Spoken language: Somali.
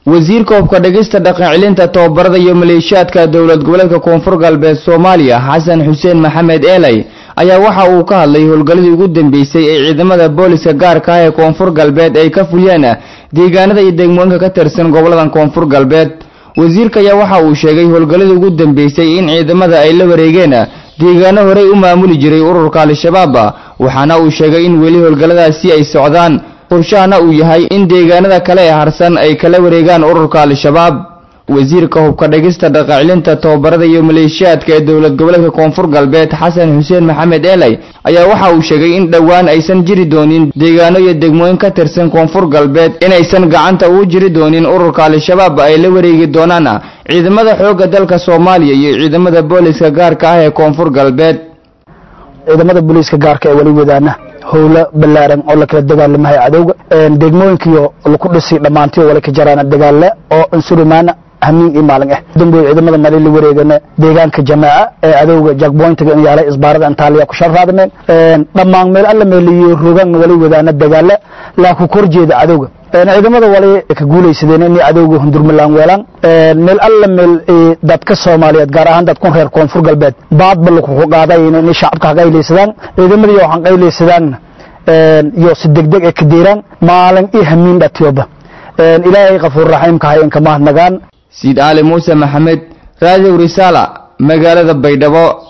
wasiirka hubka dhegista dhaqan celinta tababarada iyo maleeshiyaadka dowlad goboleedka koonfur galbeed soomaaliya xasan xuseen maxamed eelay ayaa waxa uu ka hadlay howlgalladii ugu dambeysay ee ciidamada booliska gaarka ah ee koonfur galbeed ay ka fuliyeen deegaanada iyo degmooyinka ka tirsan goboladan koonfur galbeed wasiirka ayaa waxa uu sheegay howlgalladii ugu dambeysay in ciidamada ay la wareegeen deegaano horey u maamuli jiray ururka al-shabaab waxaana uu sheegay in weli howlgalladaasi ay socdaan qorshahana uu yahay in deegaanada kale ee harsan ay kala wareegaan ururka al-shabaab wasiirka hubka dhegista dhaqacilinta tababarada iyo maleeshiyaadka ee dowlad goboleedka koonfur galbeed xasan xuseen maxamed eelay ayaa waxa uu sheegay in dhowaan aysan jiri doonin deegaano iyo degmooyin ka tirsan koonfur galbeed inaysan gacanta ugu jiri doonin ururka al-shabaab ay la wareegi doonaan ciidamada xoogga dalka soomaaliya iyo ciidamada booliska gaarka ah ee koonfur galbeed ciidamada booliiska gaarka ee wali wadaana howlo ballaaran oo la kala dagaalamahay cadowga degmooyinkiyo laku dhisi dhammaantiyo wali ka jaraan dagaale oo unsurumaana hamiin iyo maalin ah damboy ciidamada mali la wareegana deegaanka jamaaca ee cadowga jackpointiga in yaalay isbaarada antaaliya ku sharraadmeen dhammaan meel alla meeliyo rogan wali wadaana dagaale laa ku kor jeeda cadowga ciidamada wali ka guulaysadeen inay cadowga hundurmalaan weelaan meel alla meel dadka soomaaliyeed gaar ahaan dadkun reer koonfur galbeed baadba lakuku qaaday inay shacabka ha qaylaysadaan ciidamadii waxaan qaylaysadaanna iyo si degdeg ee ka deeraan maalin iyo hamiin dhatiyoba ilaahay kafuur raxiimka hay in kamahadnagaan siid aali muuse maxamed raadiw risaala magaalada baydhabo